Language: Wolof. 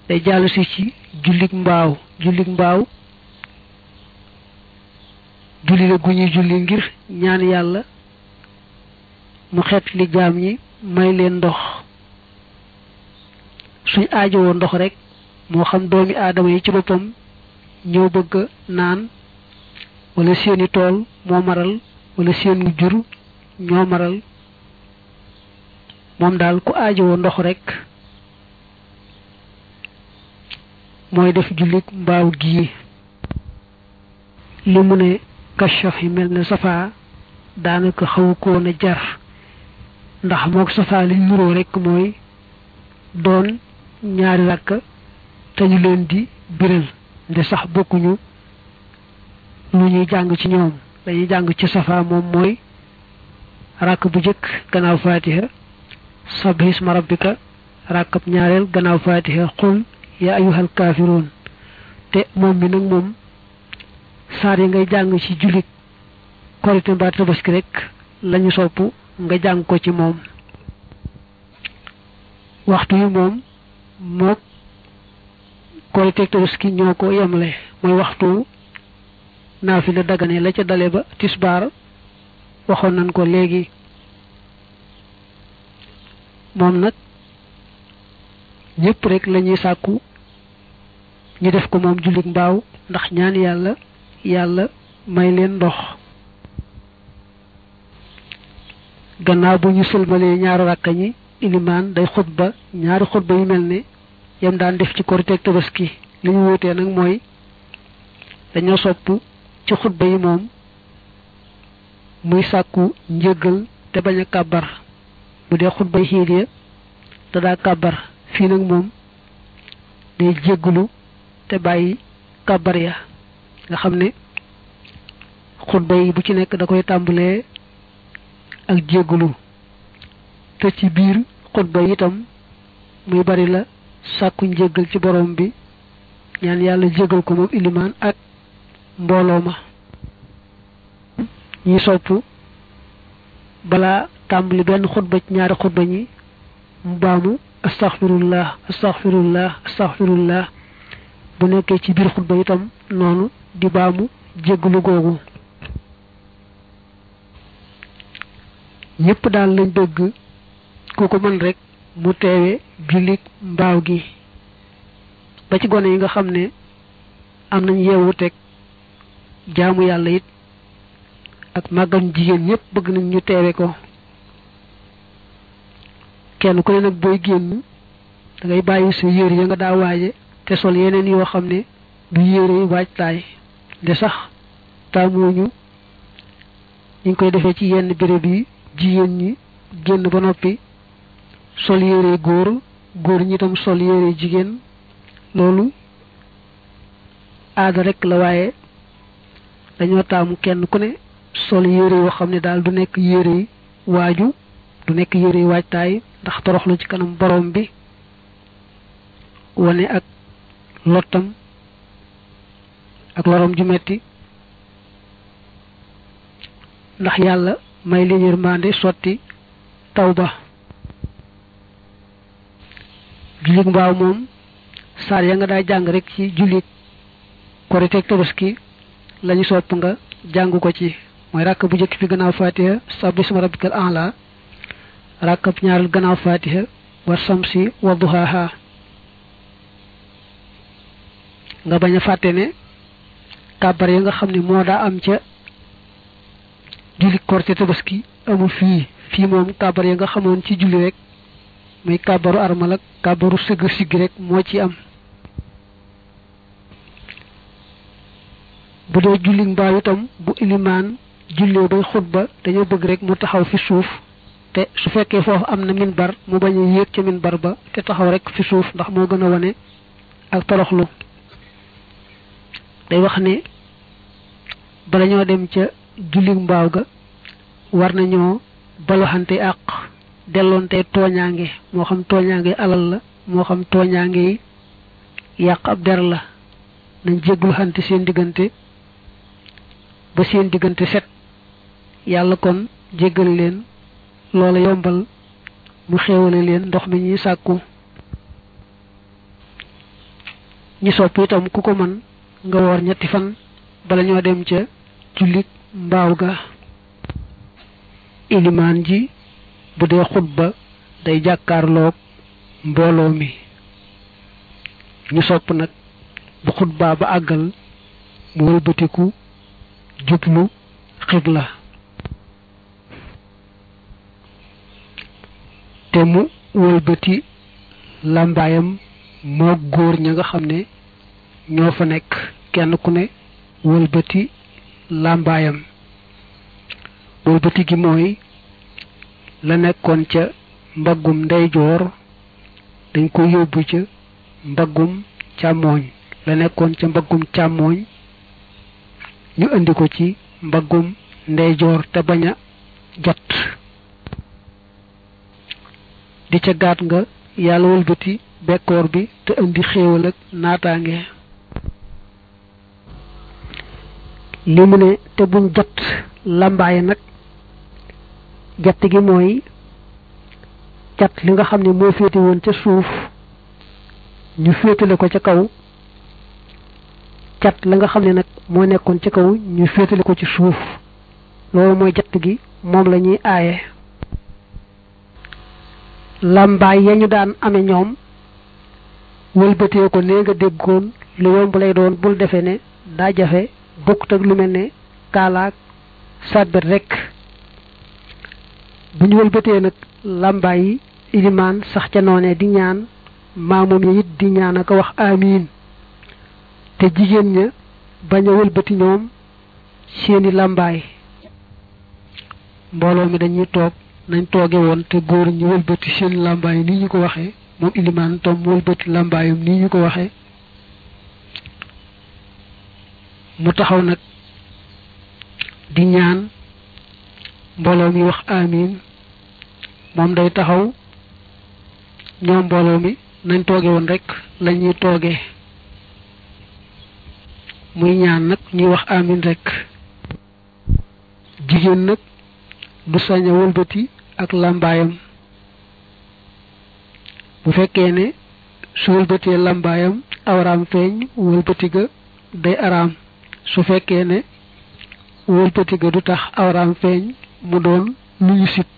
day jàll si ci jullik mbaaw jullik mbaaw julli la gu ñuy julli ngir ñaan yàlla mu xeet li jaam ñi may leen ndox suñ aajowoo ndox rek moo xam doomi aadama yi ci boppam ñëw bëgg naan wala seeni tool moo maral wala seenu jur ñoo maral moom daal ku aajowoo ndox rek mooy def jullit mbaaw gii li mu ne kashaf yi mel ne safaa daanaka xawu ko woon a jar ndax mook safaa liñ nuroo rek mooy doon ñaari rakk te ñu leen di biral nde sax bokkuñu lu ñuy jàng ci ñoom dañuy jàng ci safaa moom mooy rakk bu jëkk gannaaw fatiha sabbi isma rabbika rakkab ñaareel gannaaw fatiha xul ya ayyuhal kaafiroon te moom mi nag moom saar yi ngay jàng ci jullit korite mbaa tabaski rek lañu sopp nga jàng ko ci moom waxtu yi moom mook korite tabaski ñoo ko yemle mooy waxtu naafila dagane la ca dale ba tisbaar waxoon nañ ko léegi moom nag ñëpp rek lañuy sàkku ñu def ko moom jullit mbaaw ndax ñaan yàlla yàlla may leen ndox gannaaw bu ñu sëlmalee ñaari rakka ñi ilimaan day xutba ñaari xutba yu mel ne yam daan def ci koriteeg tabaski li ñu wutee nag mooy dañoo sopp ci xutba yi moom muy sàkku njëggal te bañ a kàbbar bu dee xutba yi xiit ya te daa kàbbar fii nag moom day jéggulu te bàyyi kàbbar ya nga xam ne xutba yi bu ci nekk da koy tàmbalee ak jéggulu te ci biir xutba yi itam muy bari la sàkku njéggal ci borom bi ñaan yàlla jéggal ko moom ilimaan ak mbooloo ma ñi sopp balaa tàmbali benn xutba ci ñaari xutba ñi mu baamu astaghfirullah astaghfirullah astaghfirullah bu nekkee ci biir xutba itam noonu di baamu jéggalu googu ñëpp daal lañ bëgg ku ko mën rek mu teewe jullit mbaaw gi ba ci gone yi nga xam ne am nañ yeewu teg jaamu yàlla it ak màggam jigéen ñëpp bëgg nañ ñu teewe ko kenn ku ne nag booy génn da ngay bàyyi sa yére ya nga daa waaje te sol yeneen yoo xam ne du yére waajtaay de sax taamuñu ñu ngi koy defee ci yenn béréb yi jigéen ñi génn ba noppi sol yére góor góor ñi itam sol yére jigéen loolu aada rek la waaye dañoo taamu kenn ku ne sol yére yoo xam ne daal du nekk yére waaju du nekk yére waajtaay ndax toroxlu ci kanam borom bi wane ak lottam ak lorom ju metti ndax yàlla may leen yërmande sotti taw ba jullit mbaaw moom saar ya nga daa jàng rek ci jullit korite ak tabaski lañu sopp nga jàng ko ci mooy ràkk bu njëkk bi gannaaw fatiha sabbi isma rabbikal a'la ràkk bu ñaareel gannaaw fatiha wa samsi wa duhaha nga bañ a fàtte ne kàbbar ya nga xam ne moo daa am ca julli korite tabaski amul fii fii moom kàbbar ya nga xamoon ci julli rek muy kàbbaru armal ak kàbbaru sëgg sigg rek moo ci am bu dee julli mbaaw itam bu ilimaan jullee bay xutba dañoo bëgg rek mu taxaw fi suuf te su fekkee foofu am na minbar mu bañ a yéeg ca minbar ba te taxaw rek fi suuf ndax moo gën a wane ak toroxlu day wax ne bala ñoo dem ca julli mbaaw ga war nañoo baloxante àq delloonte tooñaange moo xam tooñaange alal la moo xam tooñaange yi yàq ab der la nañ jégglu xante seen diggante ba seen diggante set yàlla kon jéggal leen loola yombal mu xéewale leen ndox mi ñuy sàkku ñi sopp itam ku ko mën nga woor ñetti fan bala ñoo dem ca jullit mbaaw ga ilimaan ji bu dee xutba day jàkkaarloog mbooloo mi ñu sopp nag bu xutbaa ba àggal mu wëlbatiku jublu xibla te mu wëlbati làmbaayam moo góor ña nga xam ne ñoo fa nekk kenn ku ne wëlbati làmbaayam wëlbati gi mooy la nekkoon ca mbaggum ndeyjoor dañ ko yóbbu ca mbaggum càmmooñ la nekkoon ca mbaggum càmmooñ ñu indi ko ci mbaggum ndeyjoor te bañ a jot di ca gaat nga yàlla wëlbati bekkoor bi te indi xéewal ak naataange li mu ne te buñ jot làmbaay nag jatt gi mooy cat li nga xam ne moo féete woon ca suuf ñu féetale ko ca kaw cat la nga xam ne nag moo nekkoon ca kaw ñu féetale ko ci suuf loolu mooy jatt gi moom la ñuy aaye làmbaay ya ñu daan ame ñoom wëlbatee ko nee nga déggoon lu yomb lay doon bul defee ne daa jafe bokkut ak lu mel ne kaalaak sàbbet rekk bu ñu wëlbatee nag làmbaay yi ilimaan sax ca noone di ñaan maamoom ya it di ñaan ak wax amiin te jigéen ña bañ a wëlbati ñoom seeni làmbaay mbooloo mi dañuy toog nañ tooge woon te góor ñu wëlbati seeni làmbaay ni ñu ko waxee moom ilimaan tom wëlbati làmbaayam ni ñu ko waxee mu taxaw nag di ñaan mbooloo mi wax amiin moom day taxaw ñoom mbooloo mi nañ tooge woon rek lañuy tooge muy ñaan nag ñuy wax amiin rek jigéen nag du sañ a wëlbati ak làmbaayam bu fekkee ne su wëlbatee làmbaayam awraam feeñ wëlbati ga day araam su fekkee ne wëlbati ga du tax awraam feeñ mu doon lu ñu sib